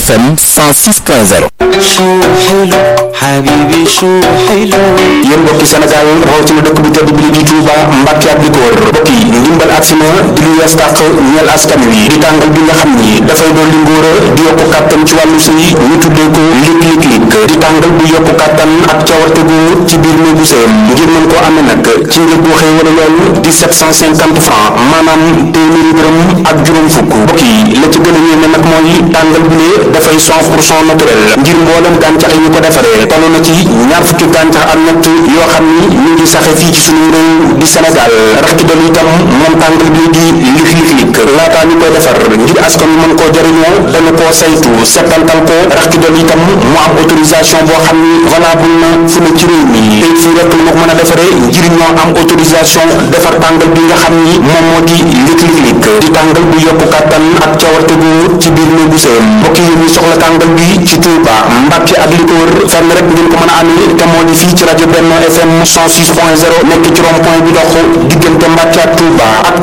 FM 106.0 شو حلو حبيبي شو حلو yéen mbokki Sénégal rawatina dëkk bu tedd bi di Touba Mbacke ak li ko wër mbokk yi ndimbal agsi na di lu yees tàq ñeel askan wi di tàngal bi nga xam ni dafay dolli ngóora di yokku kàttan ci wàllu sëy ñu tuddee ko lig lig lig di tàngal bu yokku kàttan ak cawarte gu ci biir néegu sëyam ngir mën koo amee nag ci njëg bu xëy wala lool di 750 francs maanaam téeméeri dërëm ak juróom fukk mbokk yi la ci gën a yéeme nag mooy tàngal bi lee dafay 100 pour cent naturel ngir mboolem gàncax yi ñu ko defaree toll na ci ñaar fukki gàncax ak ñett yoo xam ni ñu ngi saxe fii ci suñu réew di Sénégal rax ci dolli itam moom tàngal bi di lig lig lig laataa ñu koy defar ngir askan wi mën koo jëriñoo dañu koo saytu settantal ko rax ci dolli itam mu am autorisation boo xam ni valable na fu ne ci réew mi te fii rek la ko mën a defaree ngir ñoo am autorisation defar tàngal bi nga xam ni moom moo di lig lig lig di tàngal bu yokku kàttan ak cawarte gu ci biir néegu sëyam mbokk yi ñu soxla tàngal bi ci Touba Mbacke ak li ko wër fenn rek ngeen ko mën a amee te moo di fii ci rajo Benno FM 106.0 nekk ci rond point bi dox diggante Mbacke ak Touba ak